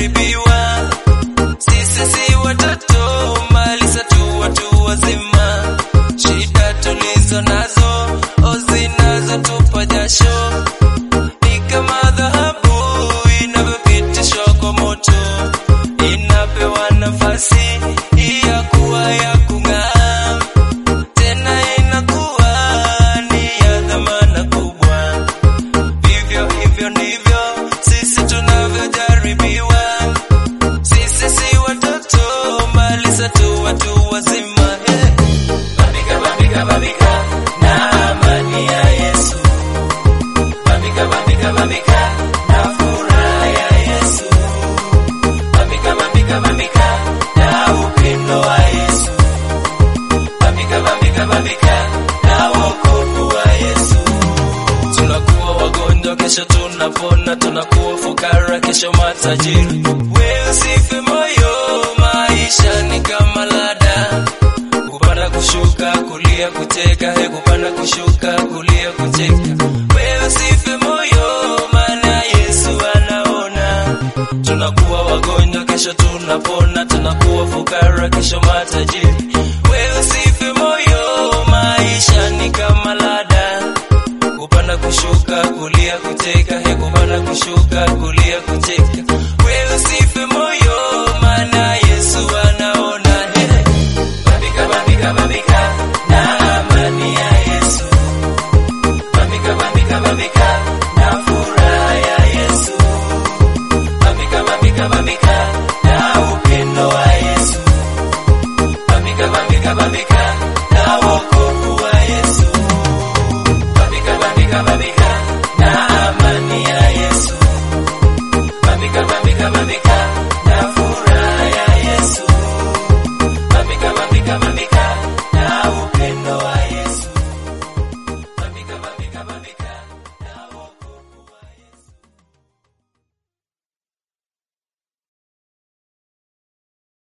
tunavyojaribiwa. Sisi si watoto, mali zetu watu wazima. Shida tulizo nazo, o zinazotupa jasho, ni kama dhahabu inavyopitishwa kwa moto, inapewa nafasi ya kuwa ya kung'aa, tena inakuwa ni ya dhamana kubwa. Vivyo hivyo ndivyo sisi tunavyojaribiwa. Sisi si watoto, mali zetu watu wazima. Hey. Bambika, bambika, bambika na amani ya Yesu. Bambika, bambika, bambika na furaha ya Yesu. Bambika, bambika, bambika na upendo wa Yesu. Bambika, bambika, bambika na wokovu wa Yesu. Tunakuwa wagonjwa, kesho tunapona, tunakuwa fukara, kesho matajiri. Wewe usife moyo, maisha ni kama lada, kupanda kushuka, kulia kucheka, he kupanda kushuka, kulia kucheka. Wewe usife moyo, maana Yesu anaona. Tunakuwa wagonjwa, kesho tunapona, tunakuwa fukara, kesho matajiri. Wewe usife moyo, maisha ni kama lada kupanda kushuka kulia kucheka he kupanda kushuka kulia kucheka wewe usife moyo maana Yesu anaona he bambika bambika bambika na amani ya Yesu bambika bambika bambika na furaha ya Yesu bambika bambika bambika